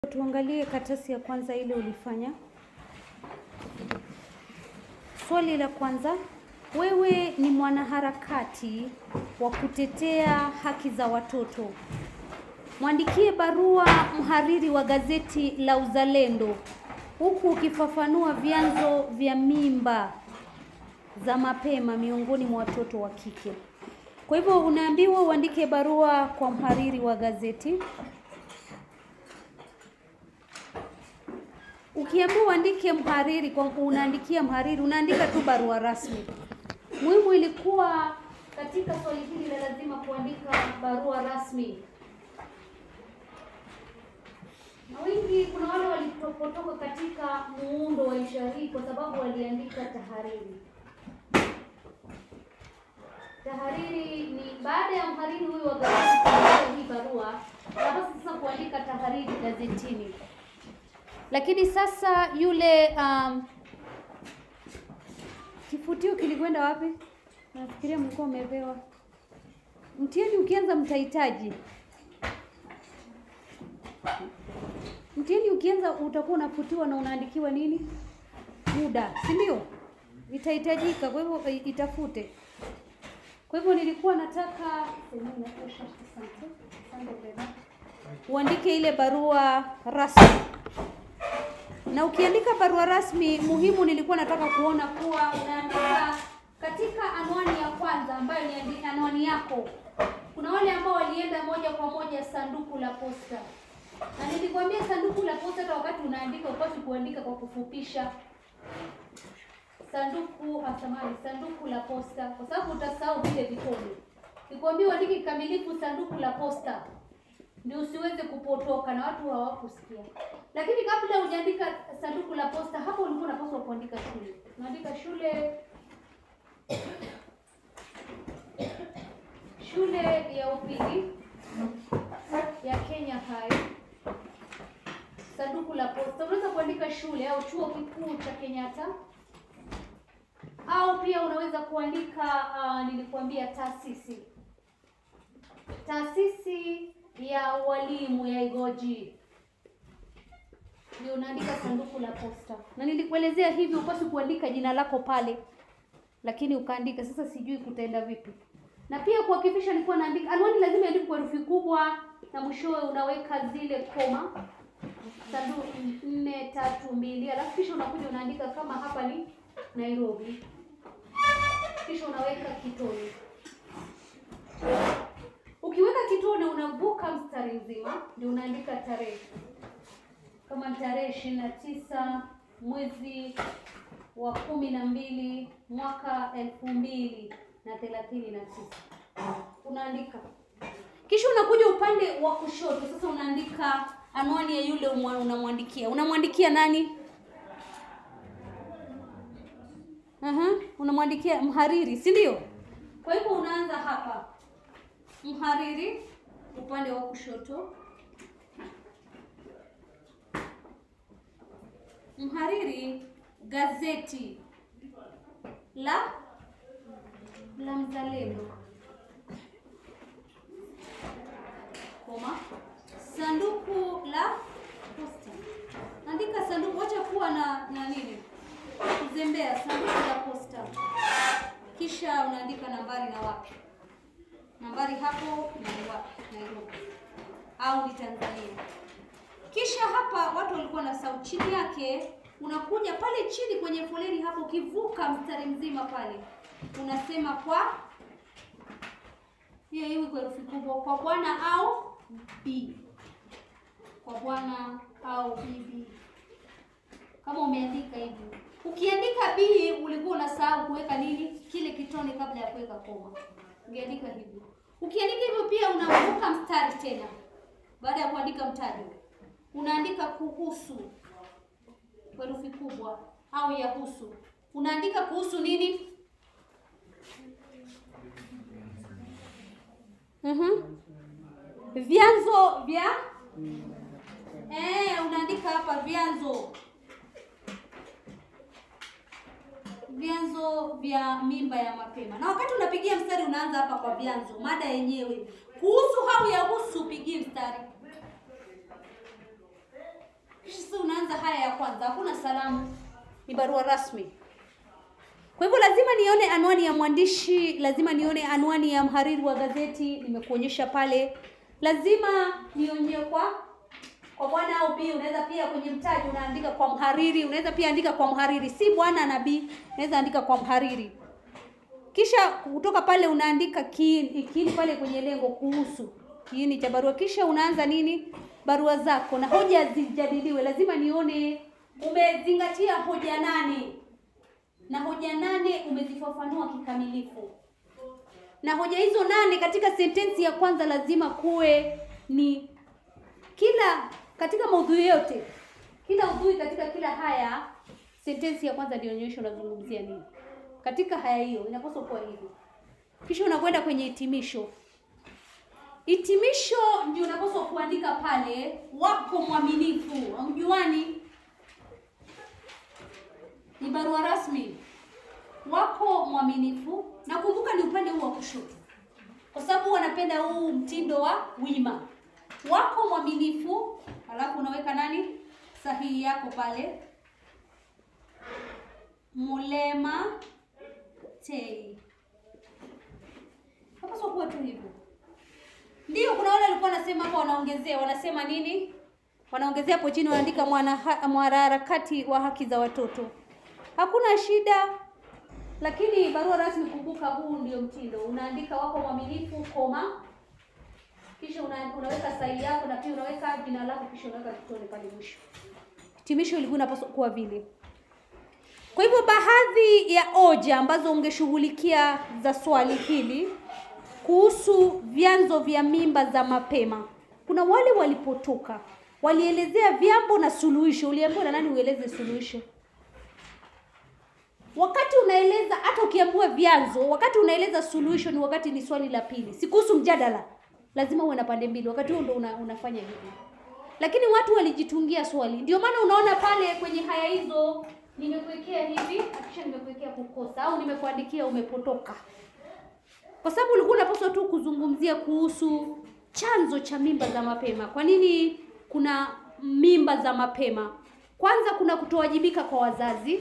Tuangalie karatasi ya kwanza ile ulifanya. Swali la kwanza, wewe ni mwanaharakati wa kutetea haki za watoto. Mwandikie barua mhariri wa gazeti la Uzalendo huku ukifafanua vyanzo vya mimba za mapema miongoni mwa watoto wa kike. Kwa hivyo unaambiwa uandike barua kwa mhariri wa gazeti. Ukiambiwa uandike mhariri, kwa unaandikia mhariri, unaandika tu barua rasmi. Muhimu ilikuwa katika swali hili la lazima kuandika barua rasmi, na wengi, kuna wale walipotoka katika muundo wa insha hii kwa sababu waliandika tahariri. Tahariri ni baada ya mhariri huyu wa gazeti kuandika hii barua, napasa sasa kuandika tahariri gazetini lakini sasa yule um, kifutio kilikwenda wapi? Nafikiria mlikuwa umepewa mtihani. Ukianza mtahitaji mtihani, ukianza utakuwa unafutiwa na unaandikiwa nini, muda, si ndio? Itahitajika, kwa hivyo itafute. Kwa hivyo nilikuwa nataka uandike ile barua rasmi na ukiandika barua rasmi, muhimu nilikuwa nataka kuona kuwa unaandika katika anwani ya kwanza ambayo ni anwani yako. Kuna wale ambao walienda moja kwa moja sanduku la posta, na nilikwambia sanduku la posta, hata wakati unaandika upasi kuandika kwa kufupisha sanduku asamani, sanduku la posta, kwa sababu utasahau vile vitone. Nikwambia uandike kikamilifu sanduku la posta ndio usiweze kupotoka na watu hawakusikia. Lakini kabla hujaandika sanduku la posta, hapo ulikuwa unapaswa kuandika shule. Unaandika shule shule ya upili ya Kenya High, sanduku la posta. Unaweza kuandika shule au chuo kikuu cha Kenyatta, au pia unaweza kuandika uh, nilikuambia taasisi taasisi ya walimu ya Igoji ndio unaandika sanduku la posta, na nilikuelezea hivi, upasi kuandika jina lako pale, lakini ukaandika. Sasa sijui kutaenda vipi, na pia kuhakikisha nilikuwa naandika anwani, lazima iandikwe kwa herufi kubwa, na mwishowe unaweka zile koma, sanduku nne tatu mbili, alafu kisha unakuja unaandika kama hapa ni Nairobi, kisha unaweka kitone Ukiweka kitone unavuka mstari mzima, ndio unaandika tarehe, kama tarehe ishirini na tisa mwezi wa kumi na mbili mwaka elfu mbili na thelathini na tisa unaandika. Kisha unakuja upande wa kushoto, sasa unaandika anwani ya yule unamwandikia. Unamwandikia nani? Aha, unamwandikia mhariri, si ndio? Kwa hivyo unaanza hapa mhariri upande wa kushoto. Mhariri gazeti la la Mzalendo, koma sanduku la posta. Andika sanduku, wacha kuwa na na nini kuzembea. Sanduku la posta, kisha unaandika nambari na wapi nambari hapo ni wapi? Nairobi au ni Tanzania. Kisha hapa watu walikuwa na sau chini yake, unakuja pale chini kwenye foleni hapo, ukivuka mstari mzima pale unasema kwa hiyo hiyo kwa herufi kubwa, kwa bwana au bi, kwa bwana au bibi, kama umeandika hivyo. Ukiandika bi, ulikuwa unasahau kuweka nini, kile kitone kabla ya kuweka koma ungeandika hivyo. Ukiandika hivyo pia unavuka mstari tena, baada ya kuandika mtajo unaandika kuhusu kwa herufi kubwa au yahusu. Unaandika kuhusu nini? Mhm. Vyanzo vya eh, unaandika hapa vyanzo vyanzo vya mimba ya mapema. Na wakati unapigia mstari unaanza hapa kwa vyanzo, mada yenyewe kuhusu au yahusu, pigie mstari. tunaanza haya ya kwanza, hakuna salamu, ni barua rasmi. Kwa hivyo lazima nione anwani ya mwandishi, lazima nione anwani ya mhariri wa gazeti, nimekuonyesha pale. Lazima nione kwa kwa bwana au bi. Unaweza pia kwenye mtaji unaandika kwa mhariri, unaweza pia andika kwa mhariri, si bwana na bi, unaweza andika kwa mhariri. Kisha kutoka pale unaandika kiini, kiini pale kwenye lengo kuhusu kiini cha barua. Kisha unaanza nini barua zako, na hoja zijadiliwe. Lazima nione umezingatia hoja nane na hoja nane umezifafanua kikamilifu, na hoja hizo nane katika sentensi ya kwanza lazima kuwe ni kila katika maudhui yote, kila udhui katika kila haya, sentensi ya kwanza ndio onyesho unazungumzia nini katika haya hiyo, inapaswa kuwa hivyo. Kisha unakwenda kwenye hitimisho. Hitimisho ndio unapaswa kuandika pale, wako mwaminifu, hamjuani ni barua rasmi wako mwaminifu, na kumbuka ni upande huu wa kushoto, kwa sababu wanapenda huu mtindo wa wima. Wako mwaminifu, alafu unaweka nani sahihi yako pale, Mulema Tei. Hapaswa kuwa tu hivyo. Ndio, kuna wale walikuwa wanasema hapo, wanaongezea wanasema nini? Wanaongezea hapo chini, wanaandika mwanaharakati wa haki za watoto. Hakuna shida, lakini barua rasmi, kumbuka, huu ndio mtindo. Unaandika wako mwaminifu, koma, kisha una, unaweka sahihi yako na pia unaweka jina lako, kisha unaweka kitone pale mwisho. Hitimisho ilikuwa inapaswa kuwa vile. Kwa hivyo baadhi ya hoja ambazo ungeshughulikia za swali hili kuhusu vyanzo vya mimba za mapema, kuna wale walipotoka walielezea vyambo na suluhisho. Uliambiwa na nani ueleze suluhisho? Wakati unaeleza hata ukiambiwa vyanzo, wakati unaeleza suluhisho ni wakati ni swali la pili, si kuhusu mjadala. Lazima uwe na pande mbili, wakati huo ndo una, unafanya hivi. Lakini watu walijitungia swali, ndio maana unaona pale kwenye haya hizo nimekuwekea hivi, kisha nimekuwekea kukosa au nimekuandikia umepotoka, kwa sababu ulikuwa unapaswa tu kuzungumzia kuhusu chanzo cha mimba za mapema. Kwa nini kuna mimba za mapema? Kwanza kuna kutowajibika kwa wazazi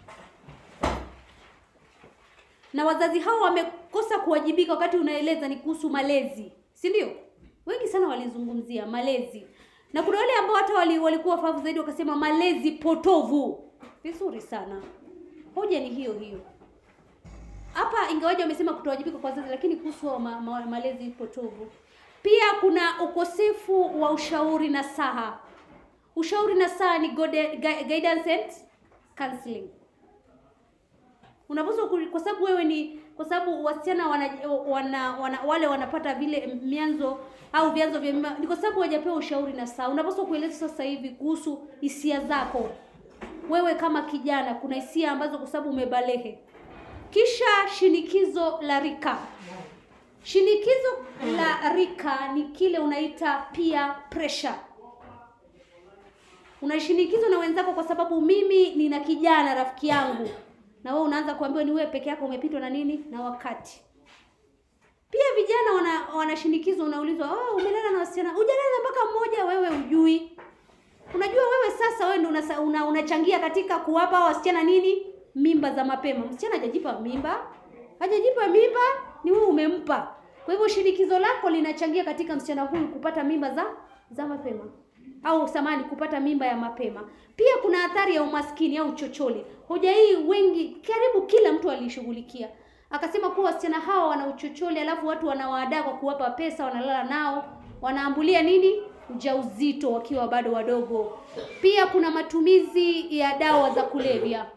na wazazi hao wamekosa kuwajibika. Wakati unaeleza ni kuhusu malezi, si ndio? Wengi sana walizungumzia malezi, na kuna wale ambao hata wali, walikuwa wafahamu zaidi wakasema malezi potovu. Vizuri sana, hoja ni hiyo hiyo hapa, ingawaje wamesema kutowajibika kwa wazazi, lakini kuhusu ma, ma, malezi potovu. Pia kuna ukosefu wa ushauri na saha. Ushauri na saha ni guidance and counseling unapaswa kwa sababu wewe ni kwa sababu wasichana wana, wana, wana wale wanapata vile mianzo au vyanzo vya mimba ni kwa sababu hawajapewa ushauri na saa. Unapaswa kueleza sasa hivi kuhusu hisia zako wewe kama kijana. Kuna hisia ambazo kwa sababu umebalehe. Kisha shinikizo la rika. Shinikizo la rika ni kile unaita peer pressure. Unashinikizwa na wenzako kwa sababu mimi nina kijana rafiki yangu na wewe unaanza kuambiwa ni wewe peke yako umepitwa na nini na wakati. Pia vijana wana wanashinikizwa, unaulizwa oh, umelala na wasichana, hujalala mpaka mmoja, wewe ujui. Unajua wewe sasa wewe ndio una, unachangia katika kuwapa wasichana nini mimba za mapema. Msichana hajajipa mimba, hajajipa mimba, ni wewe umempa. Kwa hivyo shinikizo lako linachangia katika msichana huyu kupata mimba za za mapema au samani kupata mimba ya mapema. Pia kuna athari ya umaskini au uchochole. Hoja hii wengi, karibu kila mtu alishughulikia, akasema kuwa wasichana hawa wana uchochole, alafu watu wanawaadaa kwa kuwapa pesa, wanalala nao, wanaambulia nini ujauzito wakiwa bado wadogo. Pia kuna matumizi ya dawa za kulevya.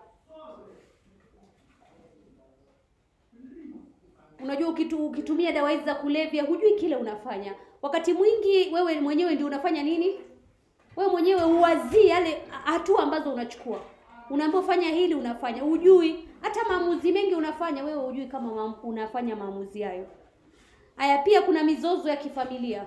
Unajua, ukitu, ukitumia dawa hizi za kulevya hujui kile unafanya. Wakati mwingi wewe mwenyewe ndio unafanya nini wewe mwenyewe uwazii yale hatua ambazo unachukua. Unaambiwa fanya hili, unafanya, hujui hata maamuzi mengi unafanya wewe, hujui kama maamu, unafanya maamuzi hayo. Haya, pia kuna mizozo ya kifamilia.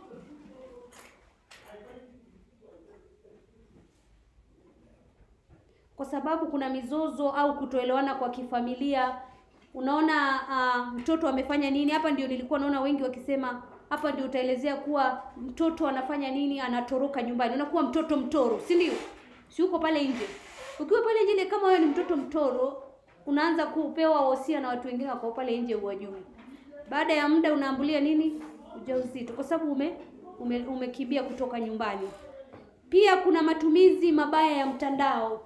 Kwa sababu kuna mizozo au kutoelewana kwa kifamilia. Unaona uh, mtoto amefanya nini hapa, ndio nilikuwa naona wengi wakisema hapa ndio utaelezea kuwa mtoto anafanya nini, anatoroka nyumbani, unakuwa mtoto mtoro, si ndio? si uko pale nje. Ukiwa pale nje, kama wewe ni mtoto mtoro, unaanza kupewa wosia na watu wengine wako pale nje, uwajui. Baada ya muda unaambulia nini? Ujauzito, kwa sababu ume, ume umekimbia kutoka nyumbani. Pia kuna matumizi mabaya ya mtandao.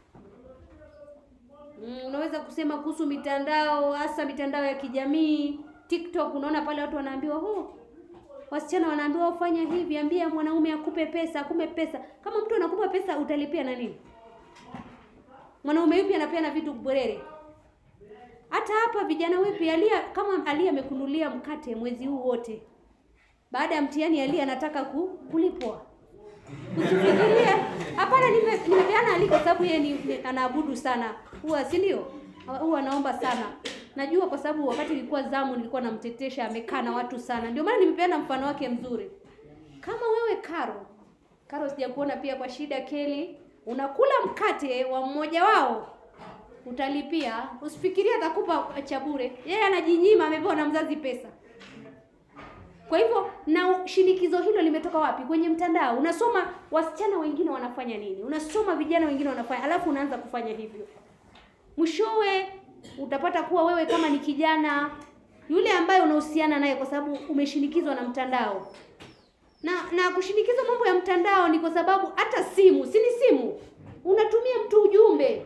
Mm, unaweza kusema kuhusu mitandao, hasa mitandao ya kijamii TikTok. Unaona pale watu wanaambiwa oh, wasichana wanaambiwa ufanya hivi, ambia mwanaume akupe pesa, akupe pesa. Kama mtu anakupa pesa utalipia na nini? Mwanaume yupi anapeana vitu bwerere? Hata hapa vijana wepi, Alia kama Alia amekunulia mkate mwezi huu wote, baada ya mtihani Alia anataka ku, kulipwa. Usifikirie hapana, nime- nimepeana Ali kwa sababu yeye ni, ni, anaabudu sana huwa, si ndio? Huwa anaomba sana. Najua kwa sababu wakati nilikuwa zamu nilikuwa namtetesha, amekaa na watu sana, ndio maana nimepeana mfano wake mzuri. Kama wewe Karo, Karo sijakuona pia kwa shida Keli, unakula mkate wa mmoja wao utalipia. Usifikirie atakupa cha bure, yeye anajinyima, amepewa na mzazi pesa. Kwa hivyo na shinikizo hilo limetoka wapi? Kwenye mtandao. Unasoma wasichana wengine wanafanya nini, unasoma vijana wengine wanafanya, alafu unaanza kufanya hivyo. Mwishowe utapata kuwa wewe kama ni kijana yule ambaye unahusiana naye, kwa sababu umeshinikizwa na mtandao. Na na kushinikizwa mambo ya mtandao ni kwa sababu hata simu, si ni simu, unatumia mtu ujumbe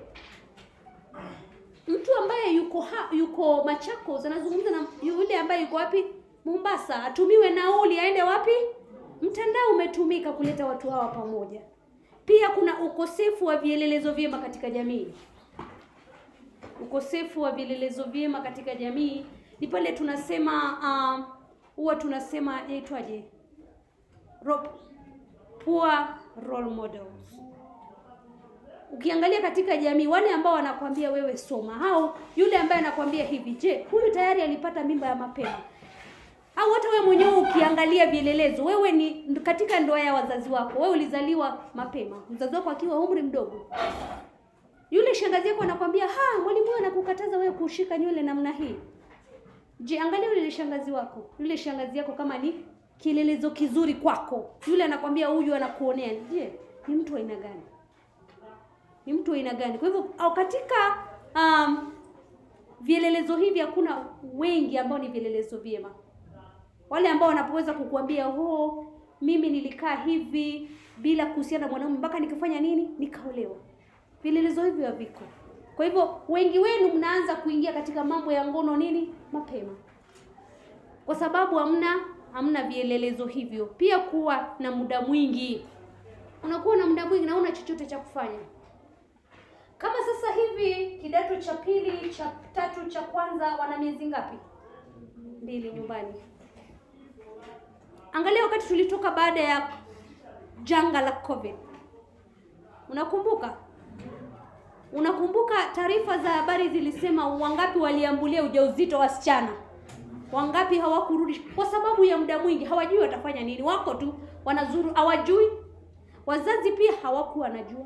mtu ambaye yuko ha, yuko Machakos anazungumza na yule ambaye yuko wapi Mombasa, atumiwe nauli aende wapi? Mtandao umetumika kuleta watu hawa pamoja. Pia kuna ukosefu wa vielelezo vyema katika jamii. Ukosefu wa vielelezo vyema katika jamii ni pale tunasema um, huwa tunasema yaitwaje, Ro- poor role models ukiangalia katika jamii wale ambao wanakwambia wewe soma, au yule ambaye anakwambia hivi, je, huyu tayari alipata mimba ya mapema? Au hata wewe mwenyewe ukiangalia vielelezo, wewe ni katika ndoa ya wazazi wako, wewe ulizaliwa mapema, mzazi wako akiwa umri mdogo. Yule shangazi yako anakwambia ha, mwalimu wewe anakukataza wewe kushika nywele namna hii. Je, angalia yule shangazi wako, yule shangazi yako kama ni kielelezo kizuri kwako. Yule anakwambia huyu anakuonea. Je, ni mtu wa aina gani? ni mtu wa aina gani? Kwa hivyo au katika um, vielelezo hivi hakuna wengi ambao ni vielelezo vyema. Wale ambao wanapoweza kukuambia oh, mimi nilikaa hivi bila kuhusiana na mwanaume mpaka nikafanya nini, nikaolewa. Vielelezo hivyo haviko. Kwa hivyo wengi wenu mnaanza kuingia katika mambo ya ngono nini mapema, kwa sababu hamna hamna vielelezo hivyo. Pia kuwa na muda mwingi, unakuwa na muda mwingi na una chochote cha kufanya kama sasa hivi kidato cha pili cha tatu cha kwanza wana miezi ngapi? Mbili nyumbani. Angalia wakati tulitoka baada ya janga la COVID, unakumbuka? Unakumbuka taarifa za habari zilisema wangapi waliambulia ujauzito wasichana, wangapi hawakurudi kwa sababu ya muda mwingi, hawajui watafanya nini, wako tu wanazuru, hawajui. Wazazi pia hawakuwa wanajua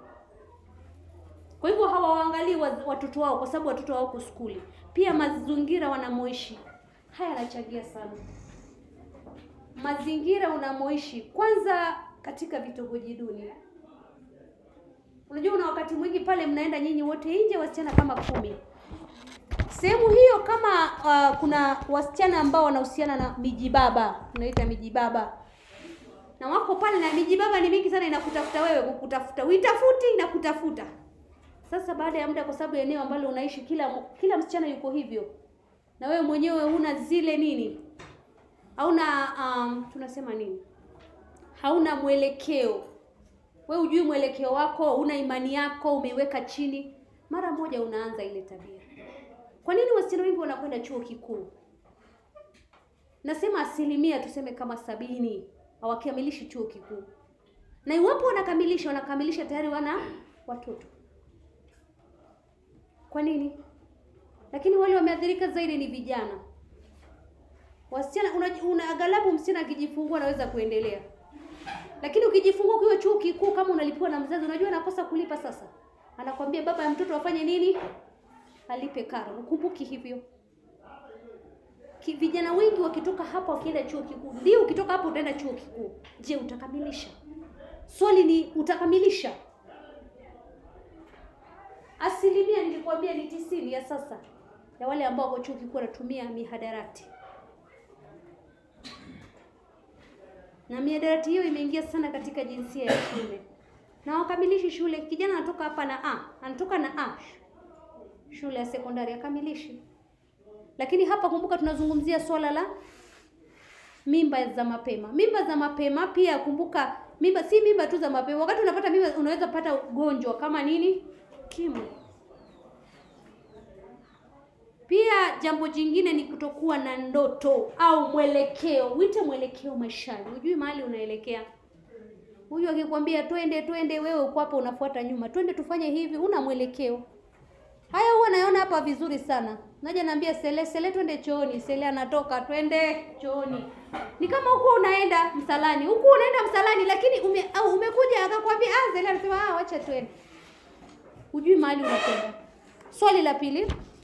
kwa hivyo hawawaangalii watoto wao kwa sababu watoto wao wako skuli. Pia mazingira wanamoishi haya yanachangia sana. Mazingira unamoishi kwanza, katika vitongoji duni, unajua una wakati mwingi pale mnaenda nyinyi wote nje, wasichana kama kumi. Sehemu hiyo kama uh, kuna wasichana ambao wanahusiana na mijibaba, unaita mijibaba na wako pale, na mijibaba ni mingi sana, inakutafuta wewe, kukutafuta, uitafuti, inakutafuta sasa baada ya muda, kwa sababu eneo ambalo unaishi kila kila msichana yuko hivyo, na wewe mwenyewe huna zile nini, hauna um, tunasema nini, hauna mwelekeo. Wewe hujui mwelekeo wako, una imani yako, umeiweka chini, mara moja unaanza ile tabia. Kwa nini wasichana wengi wanakwenda chuo kikuu? Nasema asilimia tuseme kama sabini hawakamilishi chuo kikuu, na iwapo wanakamilisha, wanakamilisha tayari wana watoto kwa nini? Lakini wale wameathirika zaidi ni vijana. Wasichana una, una aghalabu msichana akijifungua anaweza kuendelea, lakini ukijifungua ukiwa chuo kikuu, kama unalipiwa na mzazi, unajua anakosa kulipa. Sasa anakwambia baba ya mtoto afanye nini? Alipe karo. Ukumbuki hivyo? Ki, vijana wengi wakitoka hapa wakienda chuo kikuu, ndio ukitoka hapo utaenda chuo kikuu. Je, utakamilisha? Swali ni utakamilisha? nikwambia ni tisini ya sasa ya wale ambao wako chuo kikuu wanatumia mihadarati, na mihadarati hiyo imeingia sana katika jinsia ya shule, na wakamilishi shule. Kijana anatoka hapa na A, anatoka na A shule ya sekondari akamilishi, lakini hapa kumbuka, tunazungumzia swala la mimba za mapema. Mimba za mapema pia kumbuka, mimba si mimba tu za mapema. Wakati unapata mimba, unaweza pata ugonjwa kama nini, ukimwi. Pia jambo jingine ni kutokuwa na ndoto au mwelekeo. Uite mwelekeo maishani, hujui mahali unaelekea. Huyu akikwambia twende twende, wewe uko hapo unafuata nyuma, twende tufanye hivi, una mwelekeo. Haya huwa naona hapa vizuri sana. Naja naambia Sele, Sele twende chooni. Sele anatoka twende chooni. Ni kama huko unaenda msalani. Huko unaenda msalani lakini ume, au umekuja akakwambia ah Sele anasema ah wacha twende. Hujui mahali unakwenda. Swali la pili,